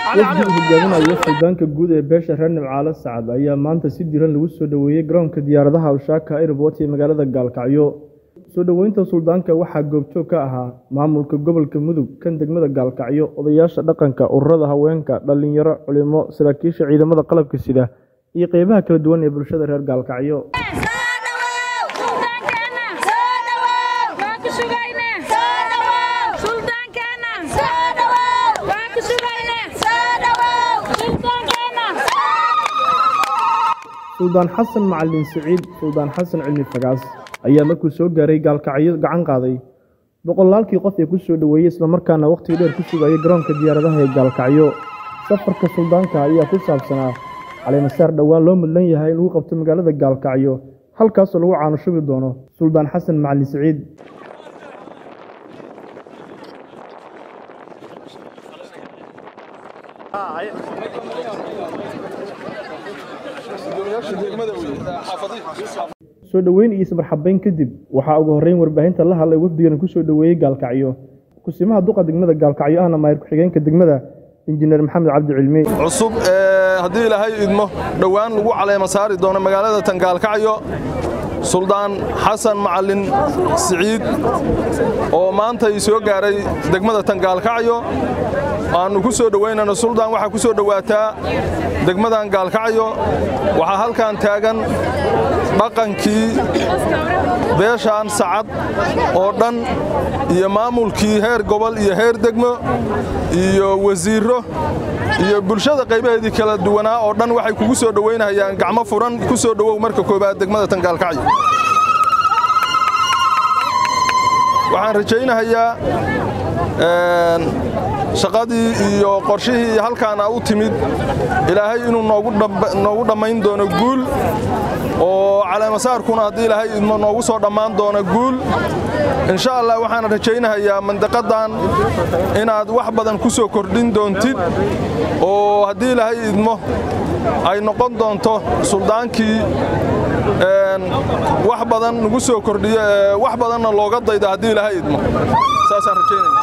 wafdi uu hogaaminayo suldaanka guud ee beesha reer nimcaalo sacad ayaa maanta si diran lagu soo dhoweeyey garoonka diyaaradaha ushaaka airport ee magaalada gaalkacyo soo dhoweynta suldaanka waxaa goobjoog ka ahaa maamulka gobolka mudug kan degmada gaalkacyo odayaasha dhaqanka ururada haweenka dhallinyaro culimo saraakiisha ciidamada qalabka sida iyo qeybaha kala duwan ee bulshada reer gaalkacyo suldaan xasan macalin siciid suldaan xasan cilmi fagaas ayaa markuu soo gaaray gaalkacyo gacan qaaday boqolaalkii qof ee ku soo dhoweeyey islamarkaana wakhtiga dheer ku sugayay garoonka diyaaradaha ee gaalkacyo safarka suldaanka ayaa ku saabsanaa caleemasaar dhowaan loo mudlan yahay in lagu qabto magaalada gaalkacyo halkaasoo lagu caanushubi doono suldaan xasan macalin siciid soo dhoweyn iyo ismarxabeyn kadib waxaa ugu horreyn warbaahinta la hadlay wafdigan ku soo dhoweeyey gaalkacyo kusimaha duqa degmada gaalkacyo ahna maayir ku-xigeenka degmada injineer maxamed cabdi cilmi cusub haddii ilaahay idmo dhowaan lagu caleema saari doono magaalada tan gaalkacyo suldaan xasan macalin siciid oo maanta ii soo gaaray degmada tan gaalkacyo aannu ku soo dhowaynayno suldaan waxaa ku soo dhowaataa degmadan gaalkacyo waxaa halkan taagan dhaqankii beeshaan sacad oo dhan iyo maamulkii heer gobol iyo heer degmo iyo wasiirro iyo bulshada qaybaheedii kala duwanaa oo dhan waxay kugu soo dhowaynayaan gacmo furan ku soo dhowow marka koobaad degmada tan gaalkacyo waxaan rajaynahayaa shaqadii iyo qorshihii halkaana u timid ilaahay inuu noogu dhammayn doono guul oo caleemasaarkuna haddii ilaahay idmo noogu soo dhammaan doono guul insha allah waxaan rajaynahayaa mandaqadan inaad wax badan ku soo kordhin doontid oo haddii ilaahay idmo ay noqon doonto suldaankii wax badan nagu soo kordhiyo wax badanna looga dayda haddii ilaahay idmo saasaan rajaynaya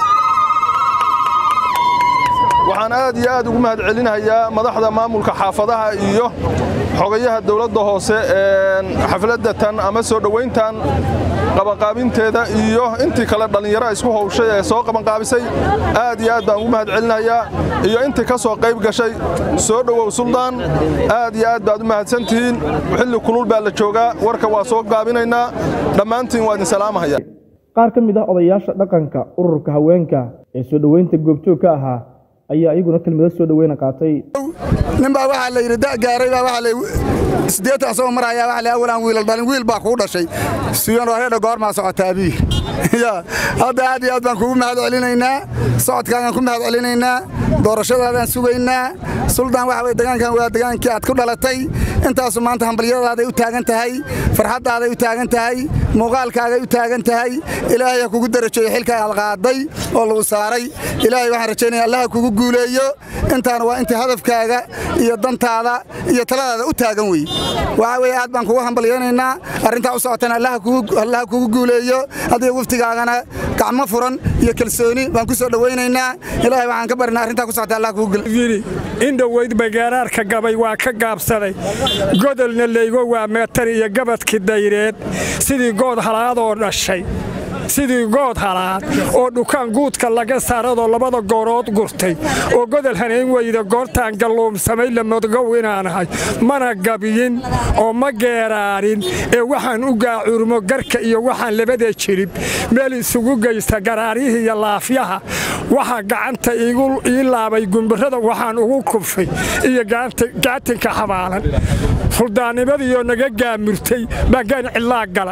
waxaan aad iyo aad ugu mahad celinayaa madaxda maamulka xaafadaha iyo xogayaha dowladda hoose xafladda tan ama soo dhowayntan qabanqaabinteeda iyo intii kale dhallinyaro isku howshay ee soo qabanqaabisay aad iyo aad baan ugu mahad celinayaa iyo intii ka soo qayb gashay soo dhowow suldaan aad iyo aad baad u mahadsantihiin xilli kulul baa la joogaa warka waa soo gaabinaynaa dhammaantiin waa idin salaamahaya qaar ka mid ah odayaasha dhaqanka ururka haweenka ee soo dhoweynta goobjoog ka ahaa ayaa iyaguna kelmado soo dhoweyna qaatay ninbaa waxaa la yidhi da gaaray baa waxaa la siddeetan asagoo marayaa waxaa la awalaan wiilal dhalin wiil baa kuu dhashay siyan reedha goormaa socotaa abiy ya hadda aad iyo aad baan kugu mahad celinaynaa socodkaagaan ku mahad celinaynaa doorashadaadaan sugaynaa suldaan waxa weye degaankan waa degaankii aad ku dhalatay intaasu maanta hambalyadaaday u taagan tahay farxaddaaday u taagan tahay muuqaalkaagay u taagan tahay ilaahay ha kugu darajeeyo xilka aad qaaday oo lagu saaray ilaahay waxaan rajaynaya allaha kugu guuleeyo intaana waa inta hadafkaaga iyo dantaada iyo taladaada u taagan wey waxaa weye aad baan kugu hambalyaynaynaa arrintaa u socotana allaha kugu guuleeyo adiga waftigaagana gacmo furan iyo kalsooni baan ku soo dhowaynaynaa ilaahay waxaan ka barinaa arrintaa ku socota allah kugu guuleeyo in dhoweyd bagaaraarka gabay waa ka gaabsaday godolna leygo waa meetar iyo gabadkii dayreed sidii good halaadoo dhashay sidii good halaad oo dhukaan guudka laga saaradoo labada goorood gurtay oo godol hanayn weyda goortaan galluumsamay lamadgow inaanahay mana gabiyin oo ma geeraarin ee waxaan u gaacurmo garka iyo waxaan labada jirib meel isugu geysta garaaryihii iyo laafyaha waxaa gacanta ii laabay gumbirada waxaan ugu kubshay iyo gaatinka xabaalan fuldaannimadiioo naga gaamurtay baagaan cidlaa gala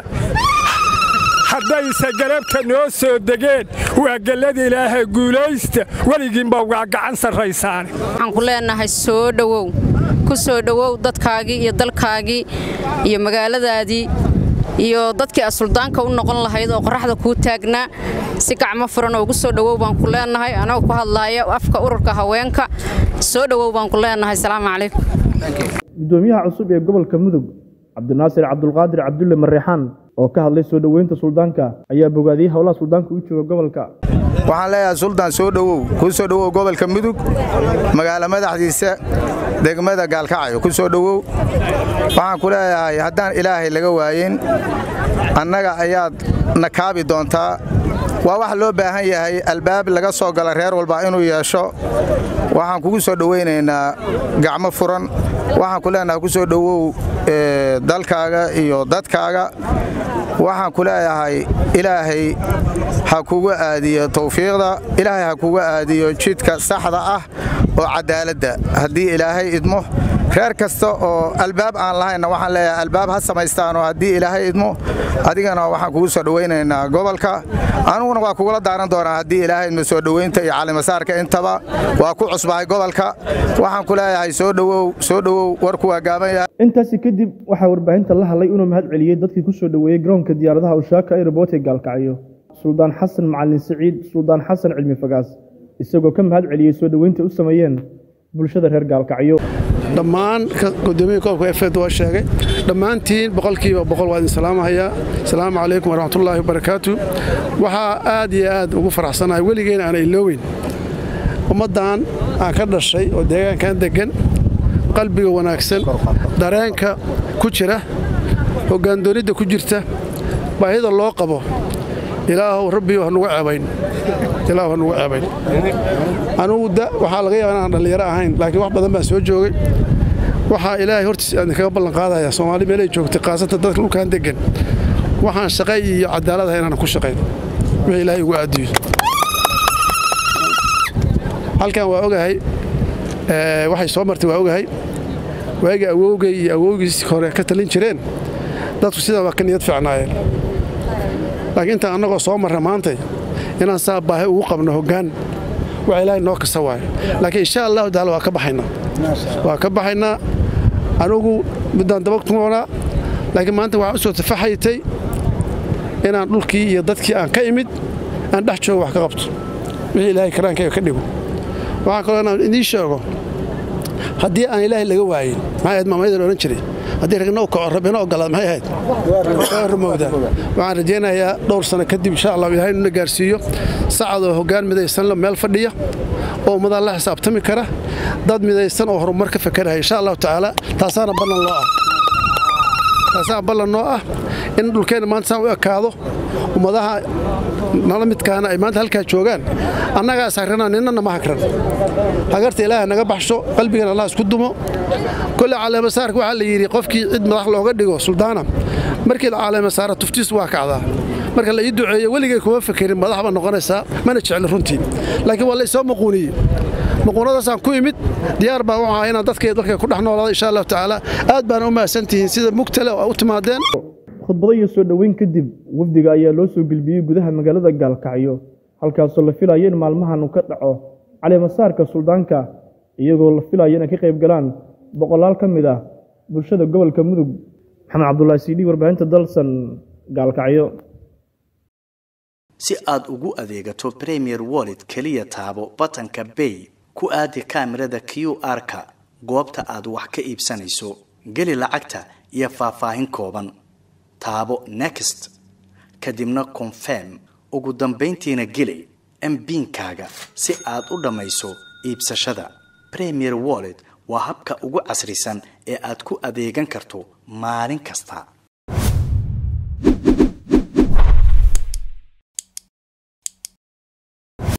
haddayse garabka noo soo degeen waa gellada ilaaha guulaysta weligiinba waa gacan sarraysaane waxaan ku leenahay soo dhowow ku soo dhowow dadkaagii iyo dalkaagii iyo magaaladaadii iyo dadkii aad suldaanka u noqon lahayd oo qorraxda kuu taagnaa si gacmo furan oo ugu soo dhowow baan ku leenahay anagoo ku hadlaaya afka ururka haweenka soo dhowow baan ku leenahay asalaamu calaykum gudoomiyaha cusub ee gobolka mudug cabdinaasir cabdulqaadir cabdulle mareexaan oo ka hadlay soo dhoweynta suldaanka ayaa bogaadiyey howlaha suldaanka u jooga gobolka waxaan leeyahay suldaan soo dhowow ku soo dhowow gobolka mudug magaalo madaxdiisa degmada gaalkacyo ku soo dhowow waxaan ku leeyahay haddaan ilaahay laga waayin annaga ayaad na kaabi doontaa waa wax loo baahan yahay albaab laga soo gala reer walba inuu yeesho waxaan kugu soo dhowaynaynaa gacmo furan waxaan ku leenahay ku soo dhowow dalkaaga iyo dadkaaga waxaan ku leeyahay ilaahay ha kugu aadiyo tawfiiqda ilaahay ha kugu aadiyo jidka saxda ah oo cadaaladda haddii ilaahay idmo reer kasta oo albaab aan lahaynna waxaan leeyahay albaab ha samaystaanoo haddii ilaahay idmo adigana waxaan kugu soo dhowaynaynaa gobolka aniguna waa kugula daaran doonaa haddii ilaahay idmo soo dhowaynta iyo calimasaarka intaba waa ku cusbahay gobolka waxaan ku leeyahay soo dhowow soo dhowow warku waa gaaban yahay intaasi kadib waxaa warbaahinta la hadlay inuu mahad celiyey dadkii ku soo dhoweeyey garoonka diyaaradaha ushaaka airboot ee gaalkacyo suldaan xasan macalin siciid suldaan xasan cilmi fagaas isagoo ka mahad celiyey soo dhoweynta u sameeyeen bulshada reer gaalkacyo dhammaan gudoomiya koobka efed waa sheegay dhammaantiin boqolkiiba boqol waa idin salaamahayaa asalaamu calaykum waraxmatullaahi wabarakaatu waxaa aad iyo aad ugu faraxsanahay weligeena aan ilooweyn ummaddan aan ka dhashay oo deegaankan deggan qalbiga wanaagsan dareenka ku jira hoggaandoonidda ku jirta baahida loo qabo ilaahow rabbi hanugu ceebayn ilaahu hanugu ceebayn anugu da waxaa laga yaaba inaan dhallinyaro ahayn laakiin wax badan baan soo joogay waxaa ilaahay hortiis aan kaga ballan qaadaya soomaali meelay joogtay khaasatan dadka dhulkaan deggan waxaan shaqay iyo cadaalad ahay inaan ku shaqayn wixii ilaahay ugu aadiyo halkan waa ogahay waxay soo martay waa ogahay waagii awowgay iyo awowgiis hore ka talin jireen dadku sidaa waa ka niyad fiicnaayeen laakiin intaan annagoo soo marra maantay inaan saa baahi ugu qabno hoggaan wax ilaahay noo kasta waayo laakiin insha allahu taala waa ka baxaynaa waa ka baxaynaa anugu middaan daba tumoonaa laakiin maanta waxaan u soo tafaxaytay inaan dhulkii iyo dadkii aan ka imid aan dhex joogo wax ka qabto wixii ilaahay karaankayga ka dhigo waxaan kaloo inaan idiin sheego haddii aan ilaahay laga waayin maxay ahayd maamayadan odhan jiray haddii ragna u kaco rabbina ogolaad maxay ahayd waa rumowda waxaan rajaynayaa dhowr sano kadib insha allah ilaahay nuna gaarsiiyo sacadoo hoggaan midaysanla meel fadhiya oo ummadaan la xisaabtami kara dad midaysan oo horumar ka fakaraya insha allahu tacaala taasaana ballan loo ah taasaana ballan noo ah in dhulkeenna maanta saan u ekaado ummadaha nala midkaana ay maanta halkaa joogaan annagaa sahrana ninnana ma hagran hagarta ilaaha naga baxsho qalbigan allah isku dumo kolle caleemasaarka waxaa la yidhi qofkii cid madax looga dhigo suldaana markii la caleemasaara tuftiis waa kacdaa marka la ii duceeyo weligay kuma fekerin madax baa noqonaysaa mana jecli runtii laakiin waa la isoo maquuniyey maquunadaasaan ku imid diyaar baan u ahaa inaan dadkay dalka ku dhex noolaado insha allahu tacaala aad baana u mahadsantihiin sida mugtale oo u timaadeen khudbado iyo soo dhoweyn kadib wafdiga ayaa loo soo gelbiyey gudaha magaalada gaalkacyo halkaasoo la filayo in maalmahan uu ka dhaco caleemasaarka suldaanka iyagoo la filayo inay ka qayb galaan boqolaal ka mid ah bulshada gobolka mudug maxamed cabdulaahi siidhi warbaahinta dalsan gaalkacyo si aad ugu adeegato premier wallet keliya taabo batanka bay ku aadi kaamirada q r-ka goobta aad wax ka iibsanayso geli lacagta iyo faahfaahin kooban taabo next kadibna confirm ugu dambayntiina geli mbiinkaaga si aad u dhammayso iibsashada premier wallet waa habka ugu casrisan ee aad ku adeegan karto maalin kasta